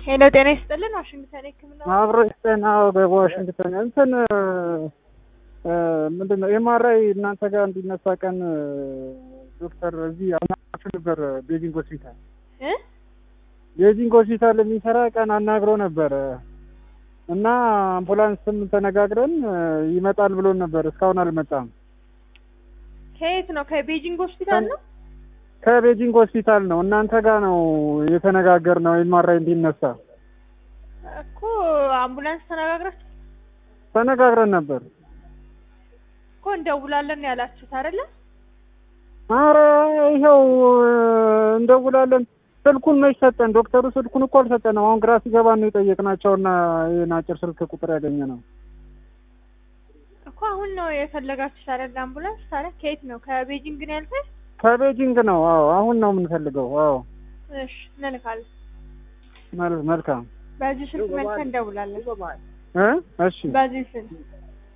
ሄሎ ጤና ይስጥልን። ዋሽንግተን ሕክምና አብሮ ጤና በዋሽንግተን እንትን ምንድን ነው ኤምአርአይ እናንተ ጋር እንዲነሳ ቀን ዶክተር እዚህ አናግራችሁ ነበር ቤጂንግ ሆስፒታል እ ቤጂንግ ሆስፒታል የሚሰራ ቀን አናግሮ ነበረ እና አምቡላንስም ተነጋግረን ይመጣል ብሎን ነበር። እስካሁን አልመጣም። ከየት ነው? ከቤጂንግ ሆስፒታል ነው። ከቤጂንግ ሆስፒታል ነው። እናንተ ጋር ነው የተነጋገርነው ኤምአርአይ እንዲነሳ እኮ አምቡላንስ ተነጋግራችሁ ተነጋግረን ነበር። እኮ እንደውላለን ያላችሁት አይደለ? አረ ይኸው እንደውላለን። ስልኩን መች ሰጠን? ዶክተሩ ስልኩን እኮ አልሰጠንም። አሁን ግራ ሲገባን ነው የጠየቅናቸውና ይህን አጭር ስልክ ቁጥር ያገኘ ነው እኮ አሁን ነው የፈለጋችሁት አይደለ? አምቡላንስ ታዲያ ከየት ነው? ከቤጂንግ ነው ያልከኝ? ከቤጂንግ ነው። አዎ አሁን ነው የምንፈልገው። አዎ እሺ እንልካለን። መል- መልካም በዚህ ስልክ መልሰን እንደውላለን። እ እሺ በዚህ ስልክ